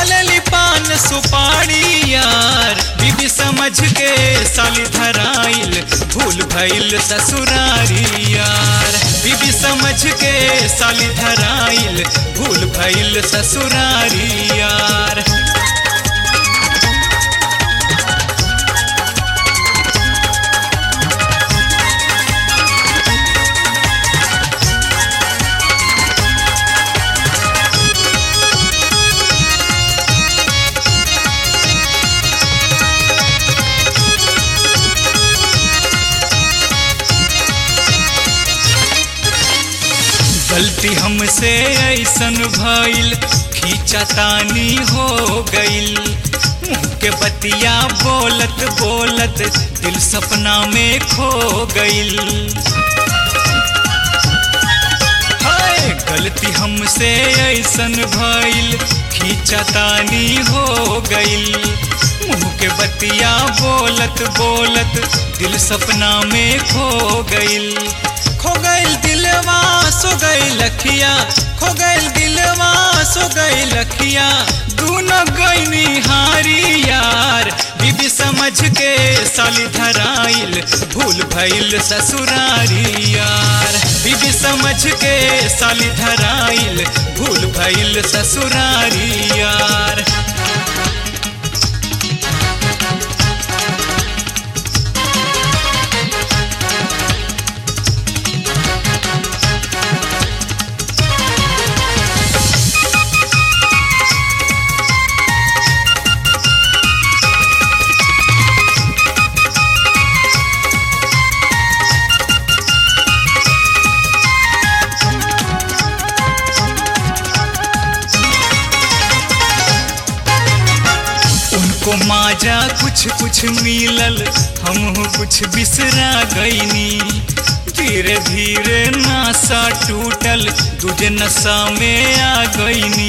खालली पान सुपारी यार बीबी समझ के साली धराइल भूल भइल ससुरारी यार बीबी समझ के साली धराइल भूल भइल ससुरारी यार गलती हमसे ऐसन भइल खींचतानी हो गइल मुँह के बतिया बोलत बोलत दिल सपना में खो गइल हाय गलती हमसे ऐसन भइल खींचतानी हो गइल मुँह के बतिया बोलत बोलत दिल सपना में खो गइल खो गइल दिलवा सो गई लखिया खो गइल दिलवा सो गई लखिया दूनो गईनी हारी यार बीबी समझ के साली धराइल भूल भइल ससुरारी यार बीबी समझ के साली धराइल भूल भइल ससुरारी यार उनको माजा कुछ कुछ मिलल हम कुछ बिसरा गईनी धीरे धीरे नासा टूटल दूजे नशा में आ गईनी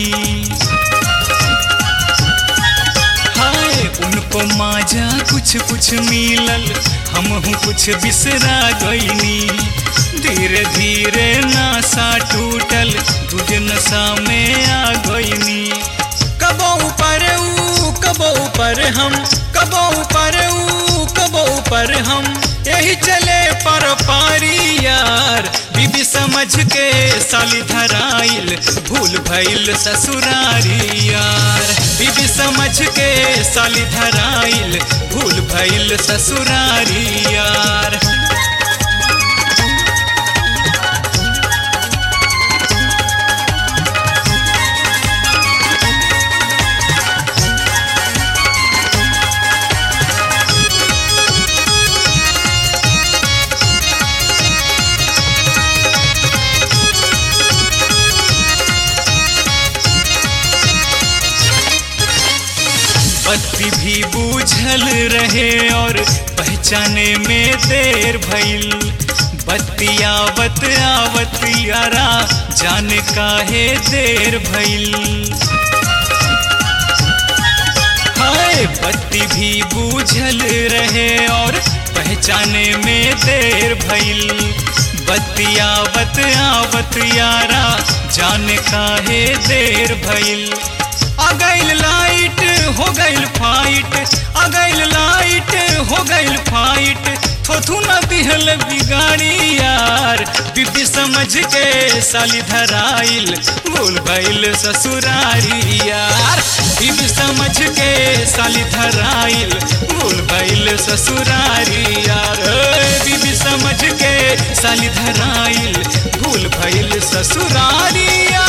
हाय उनको माजा कुछ कुछ मिलल हम कुछ बिसरा गईनी धीरे धीरे नासा टूटल दूजे नशा में आ गईनी कबो ऊपर ऊ कबो ऊपर हम कबो ऊपर ऊ कबो ऊपर हम यही चले पर पारी यार बीबी समझ के साली धराइल भूल भइल ससुरारी यार बीबी समझ के साली धराइल भूल भइल ससुरारी यार बत्ती भी बूझल रहे और पहचाने में देर भइल बत्ती आवत आवत यारा जाने काहे देर भइल हाय बत्ती भी बूझल रहे और पहचाने में देर भइल बत्ती आवत आवत यारा जाने काहे देर भइल आ गइल लाइट हो गइल फाइट आ गइल लाइट हो गइल फाइट थोथू न दिहल बिगाड़ी यार बीबी समझ के साली धराइल भूल भइल ससुरारी यार बीबी समझ के साली धराइल भूल भइल ससुरारी यार ए, बीबी समझ के साली धराइल भूल भइल ससुरारी यार